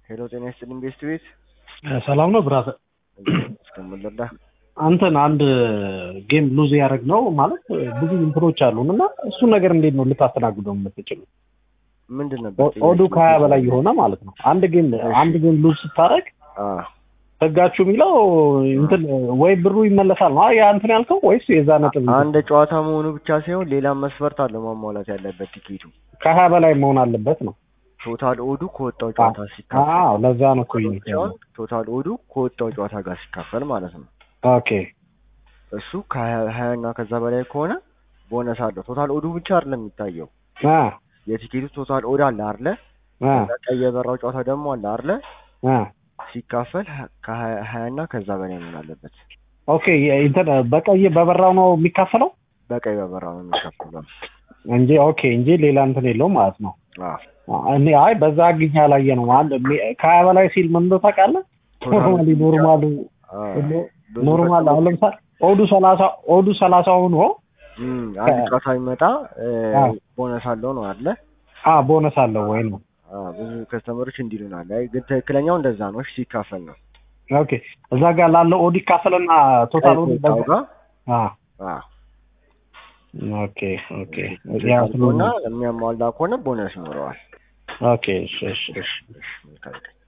ሄሎ ጤና ይስጥልኝ ቤስት ቤት ሰላም ነው ብራዘር። እስከምንረዳ አንተን አንድ ጌም ሉዝ ያደረግ ነው ማለት ብዙ እንትኖች አሉን እና እሱን ነገር እንዴት ነው ልታስተናግደው የምትችሉ? ምንድን ነበር ኦዱ ከሀያ በላይ የሆነ ማለት ነው። አንድ ጌም አንድ ጌም ሉዝ ስታደርግ አ ህጋችሁ የሚለው እንትን ወይ ብሩ ይመለሳል ነው ያ እንትን ያልከው ወይስ የዛ ነጥብ አንድ ጨዋታ መሆኑ ብቻ ሳይሆን ሌላም መስፈርት አለው ማሟላት ያለበት ቲኬቱ ከሀያ በላይ መሆን አለበት ነው? ቶታል ኦዱ ከወጣው ጨዋታ ሲካፈል አዎ ለዛ ነው እኮ ይሄ ሲሆን ቶታል ኦዱ ከወጣው ጨዋታ ጋር ሲካፈል ማለት ነው። ኦኬ እሱ ከሀያ እና ከዛ በላይ ከሆነ ቦነስ አለው። ቶታል ኦዱ ብቻ አይደለም የሚታየው አ የቲኬቱ ቶታል ኦድ አለ አይደለ? አ ቀይ የበራው ጨዋታ ደግሞ አለ አይደለ? አ ሲካፈል ከሀያ እና ከዛ በላይ መሆን አለበት። ኦኬ እንትን በቀይ በበራው ነው የሚካፈለው በቀይ በበራው ነው የሚካፈለው። እንጂ ኦኬ እንጂ ሌላ እንትን የለውም ማለት ነው። አዎ እኔ አይ በዛ አግኝ ያላየ ነው አንድ ከሀያ በላይ ሲል ምን እንደው ታውቃለህ? ኖርማሊ ኖርማሉ ኖርማል አሁን ለምሳሌ ኦዱ ሰላሳ ኦዱ ሰላሳ ሆኖ እም አንድ ጨዋታ የሚመጣ አዎ። ቦነስ አለው ነው አለ። አ ቦነስ አለው ወይ ነው? አዎ ብዙ ከስተመሮች እንዲሉናል። አይ ግን ትክክለኛው እንደዛ ነው። እሺ ሲካፈል ነው ኦኬ እዛ ጋር ላለው ኦዲ ካፈለና ቶታል ኦዲ ከወጣው ጋር አ አዎ ኦኬ ኦኬ ያ እና የሚያሟላ ከሆነ ቦነስ ይኖረዋል። ኦኬ እሺ እሺ እሺ እሺ መልካም ቀን።